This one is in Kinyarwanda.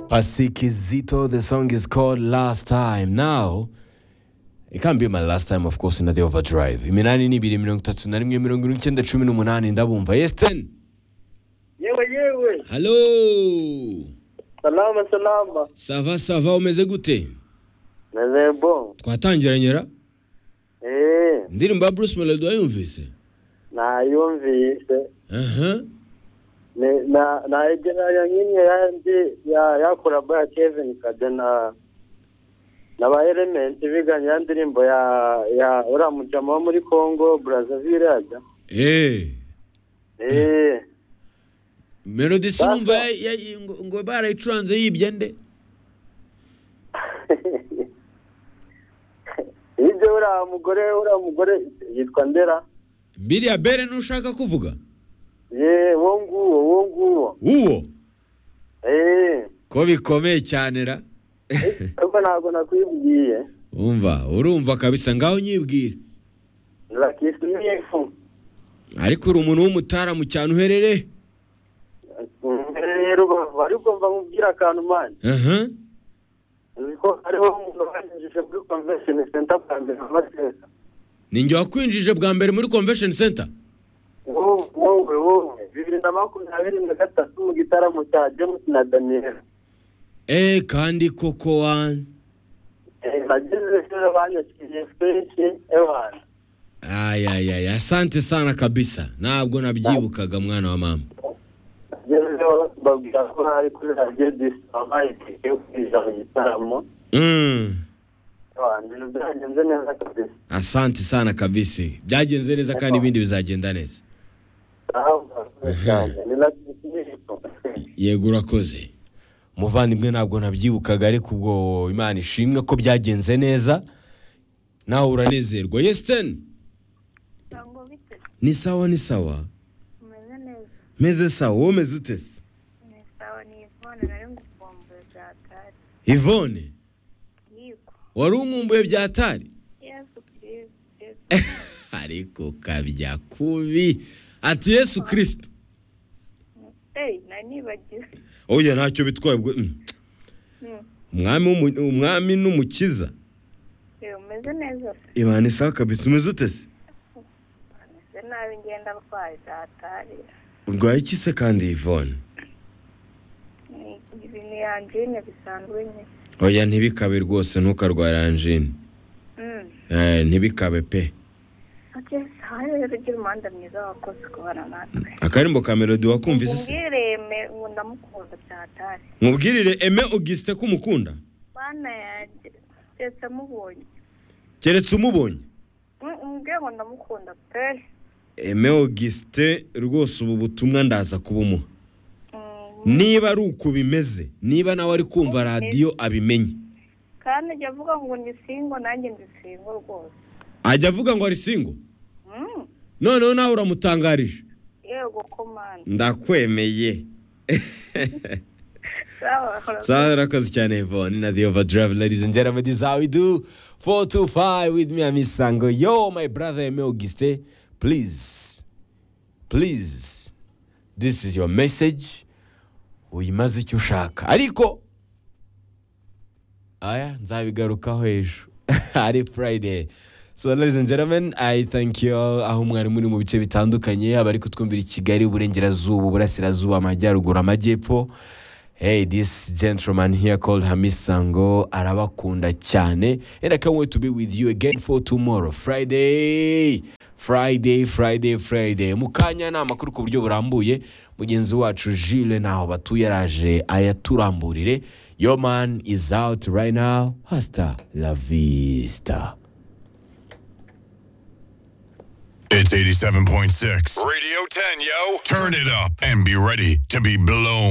Pasikizito. The song is called Last Time. Now, it can't be my last time, of course, in the overdrive. Iminani ni biri mirongo itatu na rimwe mirongo irindwi icyenda cumi n'umunani ndabumva. Yes, ten. yewe yewe Hello. salama salama Sava sava umeze gute? meze bo Twatangiranye ra? eee Indirimbo ya Bruce Melody wayumvise? nayumvise Aha. Ne- na nayegeranya nk'imwe yandi ya- yakorabwa ya kevin kade na na ba elementi biganye ya ndirimbo ya ya uriya mujama wo muri congo brazaville ajya Eh. eee Melody sinumva ya- ya- ngo- ngo barayicuranze yibye nde? ibyo uriya mugore uriya mugore yitwa ndera Biriya bere ntushaka kuvuga? yeee wo nguwo wo nguwo Uwo. eee Ko bikomeye cyane ra? ariko ntabwo nakwibwiye Umva, urumva kabisa ngaho nyibwira. nzakisa imyefu Ariko uri umuntu w'umutaramu cyane uherereye? rero bava ariko mva mubwira akantu mani Aha. uzi ko hariho umuntu wanyujije muri convention center bwa mbere na mateka Ninjye wakwinjije bwa mbere muri convention center. wowe wowe wowe bibiri na makumyabiri na gatatu mu gitaramo cya james na daniel Eh kandi koko wani. Eh, nagize rero banyakiriye kenshi ewana Ayayaya, asante sana kabisa. Ntabwo nabyibukaga mwana wa mama. agezeho babwira ko hari kuri radiyo disamaye yo kwinjira mu gitaramo Mm. ewana ibintu byagenze neza kabisa Asante sana kabisa. Byagenze neza kandi ibindi bizagenda neza. Yego urakoze. Muvandimwe ntabwo nabyibukaga ariko ubwo Imana ishimwe ko byagenze neza. Nawe uranezerwa. Yes, ten. ntabwo bite Ni sawa ni sawa. umeze neza Meze sawa, wowe umeze ute se? ni sawa ni ivone nari ngukumbuye bya kare Yvonne, yego wari umwumbuye byatari? yesu kirisitu ariko kabya kubi. Ati Yesu Kristo. eyi nanibagiwe Oya ntacyo bitwaye ubwo. mm. Mm. Umwami w'umu- umwami n'umukiza. Ewe, umeze neza se Imana isaha kabisa umeze ute se? umeze nabi ngenda arwaye datari Urwaye iki se kandi Yvonne? ibi ni angine bisanzwe nyine Oya ntibikabe rwose ntukarwara anjine. Mm. Eh, ntibikabe pe. ati sawa rero ugira umuhanda mwiza wakoze kubana natwe Akarimbo ka melody wakumvise se? umbwire me ubu ndamukunda byatari Mubwirire Aime Augustin ko umukunda. bana yanjye ndetse amubonye Keretse umubonye. Mm, umbwire ngo ndamukunda pe Aime Augustin rwose ubu butumwa ndaza kubumuha. Mm, Niba ari uko bimeze, niba nawe ari kumva radiyo abimenye. kandi ajya avuga ngo ni singo nanjye ndi singo rwose Ajya avuga ngo ari singo. Mm, Noneho nawe uramutangarije. yego komanda Ndakwemeye. sawa Sawa rakoze cyane Yvonne na The Overdrive ladies and gentlemen this is how we do 425 with me Amisango yo my brother Eme Auguste please please this is your message uyimaze icyo ushaka ariko aya nzabigarukaho ejo ari friday so ladies and gentlemen i thank you all aho mwari muri mu bice bitandukanye abari kutwumvira i kigali uburengerazuba uburasirazuba amajyaruguru amajyepfo Hey, this gentleman here called Hamis Sango arabakunda cyane and I can't wait to be with you again for tomorrow Friday Friday Friday Friday mu kanya ni amakuru ku buryo burambuye mugenzi wacu Jules naho batuye araje ayaturamburire Your man is out right now hasta la vista It's 87.6. Radio 10, yo. Turn it up and be ready to be blown.